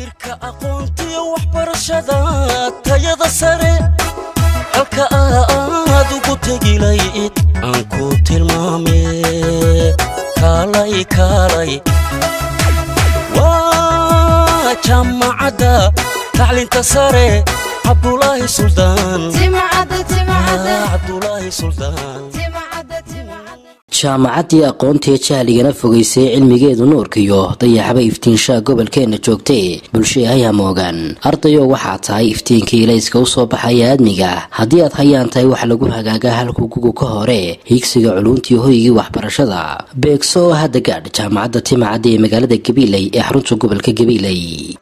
tiirka aqoontiyo waxbarashada tayada sare halka aad ugu tegilayd aan ku tilmaame kaalay kaalay waa jaamacadda tacliinta sare cabdulaahi suldaan cabdulaahi suldaan jaamacaddii aqoontae jahligana fogaysay cilmigeedu nuurkiyo dayaxba iftiinshaha gobolkeenna joogtay bulshada ayaa moogaan ardayoo waxaa tahay iftiinkii ilayska u soo baxaya aadmiga haddii aad hayaan tahay wax lagu hagaagaa halku gugu ka hore hiigsiga culuntii hoygii waxbarashada beegso oo hadda gaadh jaamacadda timacadda ee magaalada gabiiley ee xarunta gobolka gabiiley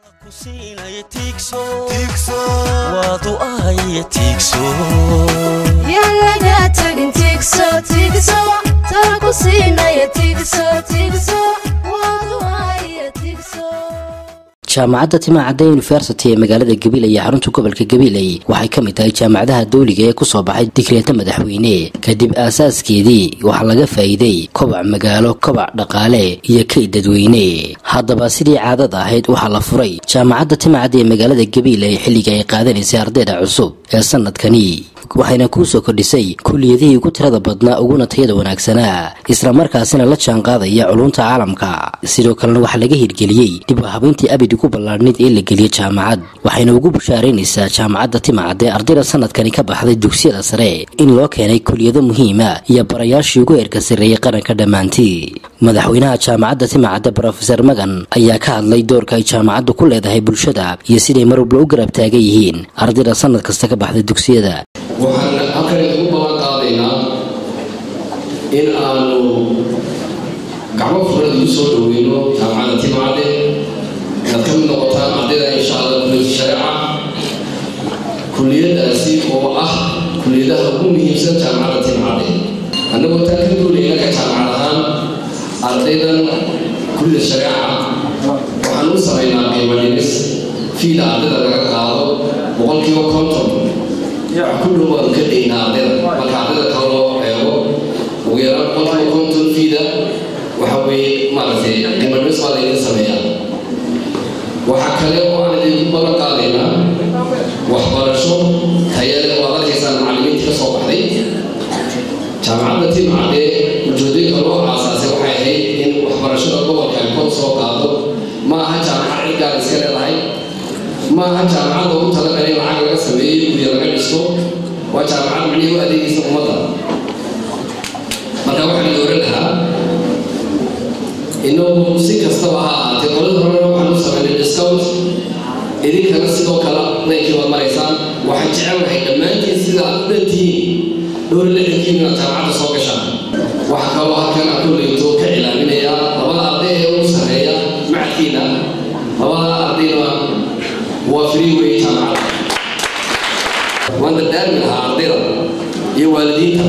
waadu ahaye tiigso jaamacadda timacadda university ee magaalada gabiiley ee xarunta gobolka gabiiley waxay ka mid tahay jaamacadaha dawliga ee kusoo baxay digreeta madaxweyne kadib aasaaskeedii waxaa laga faa'iiday kobac magaalo kobac dhaqaale iyo kayd dadweyne haddaba sidii caadada ahayd waxaa la furay jaamacadda timacadda ee magaalada gabiiley xilliga ay qaadanaysay ardayda cusub ee sanadkani waxayna kuu soo kordhisay kuliyadihii ugu tirada badnaa uguna tayada wanaagsanaa islamarkaasina la jaanqaadaya culunta caalamka sidoo kalena waxaa laga hirgeliyey dib u habayntii abidi ku ballaadhnayd ee la geliyey jaamacad waxayna ugu bushaaraynaysaa jaamacadda timacadee ardayda sanadkani ka baxday dugsiyada sare in loo keenay kuliyado muhiima iyo barayaashii ugu heerka sarreeyey qaranka dhammaantii madaxweynaha jaamacadda timacadda brofeser magan ayaa ka hadlay doorka ay jaamacaddu ku leedahay bulshada iyo siday marwalba u garab taagan yihiin ardayda sanad kasta ka baxday dugsiyada waxaan halkan ugu ballan qaadaynaa in aanu gacmo furan igu soo dhoweyno jaamacadda timacadde inaad ka mid noqotaan ardayda insha allah kuliyada shareeca kuliyadaasi oo ah kuliyadaha ugu muhiimsan jaamacadda timacadde annagoo taa ka duulayna ka jaamacad ahaan ardaydan kuliyada shareeca waxaan u samaynaa qiimo dhimis fiida ardayda laga qaado boqolkiiba konton ku dhowaan ka dhignaa ardayda marka ardayda kale loo eego ugu yaraan boqolkiiba konton fiida waxa weeye maaragtay qiimo dhimis baa laydin sameeyaa waxaa kale oo aan idinku ballan qaadaynaa waxbarasho tayale oo ad arkaysaan macallimiintii ka soo baxday jaamacadda timcadee ujeedooyinka loo aasaasay waxay ahayd in waxbarashada gobolka ay kor soo qaado ma aha jaamacad cid gaar iska leedahay ma aha jaamacadda ugu talagalay in lacag laga sameeyey gurya laga dhisto waa jaamacad micnihii u adeegaysa ummadda marka waxaan dooran lahaa inagu si kastaba ha ahaatee qolada horena waxaan u samaynay discount idinkana sidoo kale laykii waad maraysaan waxaan jecelnahay dhammaantiin sida aad u dhantihiin dhowr lixdankiin inaad jaamacadda soo gashaan waxaa kaloo halkan aan kuleyto ka cilaaminayaa labada arday ee ugu sarreeya macadkiina labada ardayna waa free way jaamacadda waan dardaarmi lahaa ardayda iyo waalidiinta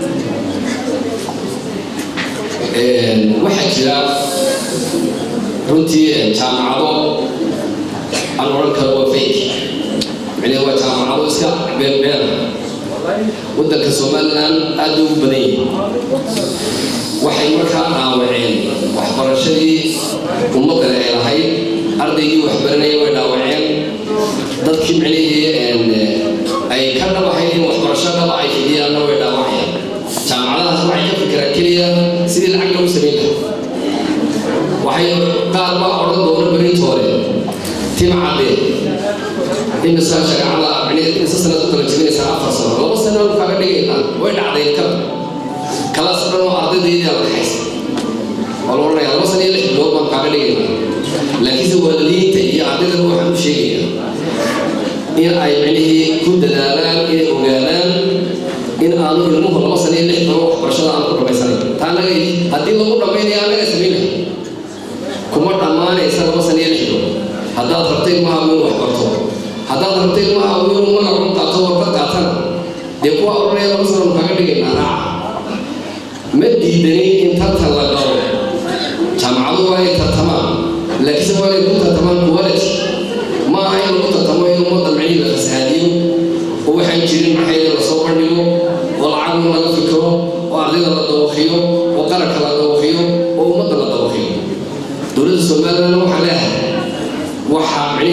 waxaa jira runtii jaamacado aan odhan karo waa fake micnee waa jaamacado iska beelbeela waddanka somalilan aad ugu badan yihin waxay markaa dhaawaceen waxbarashadii ummaddan ay lahayd ardaygii waxbaranaya way dhaawaceen dadkii micnihii ay ka dhabahayd in waxbarasho dhaba ay fidiyaanna way dhaawacayaan jaamacadahaas waxay ka fikiraan keliya sidii lacag lagu samayn lahaa waxay qaar baa odhan doona berintoore timcadde imisa shareecada micnihii imisa sanad u kala jebinaysaa afar sano laba sano kaaga dhigaynaa way dhacday kala kalaas dhan oo ardaydeedii la haysta oo la odhanaya laba sano iyo lix bilood baan kaaga dhigaynaa laakiinse waalidiinta iyo ardaydan waxaan u sheegayaa in ay micnihii ku dadaalaan inay ogaadaan in aanu ilmuhu laba sano iyo lix bilood waxbarashada aanu ku dhammaysanayn taa naga haddii lagu dhammaynaya anaga samaynaya kuma dhammaanaysa laba sano iyo lix bilood haddaad rabta ilmaha inuu wax barto haddaad rabta ilmaha inuu magacu qaato warqad qaatana dee kuwa odhanaya laba sano kaaga dhigaynaa raaca ma diidani in tartan la galo jaamacadu waa inay tartamaan laakiinse waa inay ku tartamaan quality ma aha in lagu tartamo in ummadda micnihii la fasahaadiyo oo waxaan jirin maxayda lasoo bandhigo oo lacagna laga fikiro oo ardayda la dawaqiyo oo qaranka la dawaqiyo oo ummadda la dawaqiyo dowladda somaliland waxaa leedahay waxaa micnihii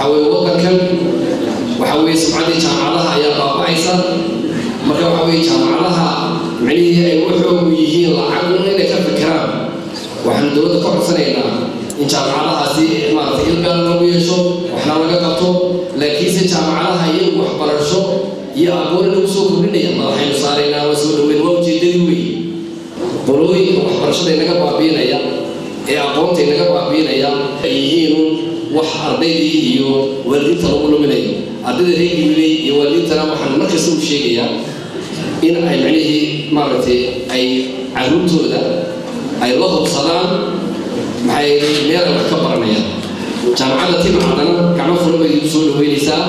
waxa weye waddankan waxa weye sumcaddii jaamacadaha ayaa baaba'aysa marka waxa weye jaamacadaha micnihii ay waxoogu yihiin lacag inay ka fikiraan waxaanu dowladda ka codsanaynaa in jaamacadahaasi maaragtay ilgaal lagu yeesho waxna laga qabto laakiinse jaamacadaha iyagu waxbarasho iyo aqooni lagu soo kordhinaya madaxaynu saaraynaa waa soo dhaweyn waa ujeedadii wey qolooyinka waxbarashada inaga baabiinaya ee aqoonta inaga baabiinaya ay yihiin wax ardaydii iyo waalidiinta lagu luminayo ardayda reer gibiley iyo waalidiintana waxaan markasta u sheegayaa in ay micnihii maaragtay ay caruurtooda ay la hubsadaan maxay meel ay wax ka baranayaan jaamacadda timacadana gacmo furan bay igu soo dhaweynaysaa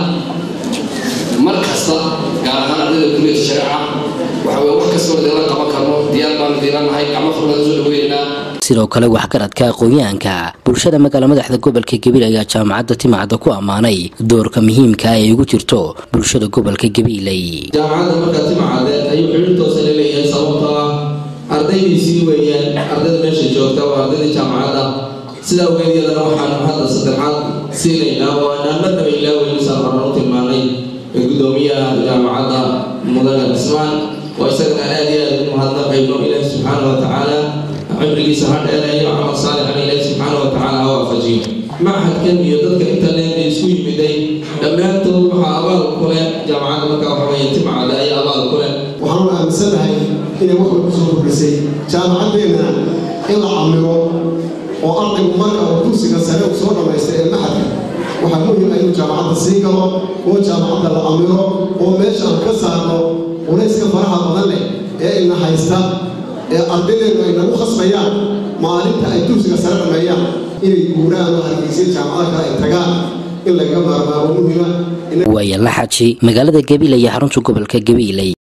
mar kasta gaar ahaan ardayda kuliyada shareeca waxa weye wax kastoo idinla qaban karno diyaar baanu diilanahay gacmo furan baan soo dhaweynaynaa sidoo kale waxgaradka aqoon-yahanka bulshada magaala madaxda gobolka gabiil ayaa jaamacadda timacadda ku ammaanay doorka muhiimka ah ee ugu jirto bulshada gobolka gabiiley jaamacadda markaa timacade ayuu xidhiir toosa la leeyahay sababtoo ah ardaydiisii weeyaan ardayda meesha joogta waa ardaydii jaamacadda sidaa ogeed iyadana waxaanu hadda saddexaad siinaynaa oo aanaan marnaba ilaaweynisaan horan u tilmaanay gudoomiyaha jaamacadda mudane cismaan oo isagana aad iyo aad ugu mahadnaqayno ilaahi subxaana wa tacaala cimrigiisa ha dheereeyo camal saalixan ilaahi subxaana wa tacaala ha waafajiyo machadkan iyo dadka internet ee isku yimiday dhammaantood waxaa abaal ku leh jaamacadda markaa waxa weeye timacada ayaa abaal ku leh waxaanu aaminsanahay inay wax walba soo kordhisay jaamacaddeenna in la camiro oo ardaygu marka uu kursiga sare uu soo dhammaystay ee maxadka waxaa muhim ah inuu jaamacadda sii galo oo jaamacadda la camiro oo meesha aan ka saarno culayska faraha badan leh ee ina haysta ee ardaydeenu ay nagu khasbayaan maalinta ay kursiga sare dhammeeyaan inay guuraan oo hargeysa jaamacada kale ay tagaan in lagaga maarmaaro muhima waaya la xaji magaalada gabiil iyo xarunta gobolka gabiiley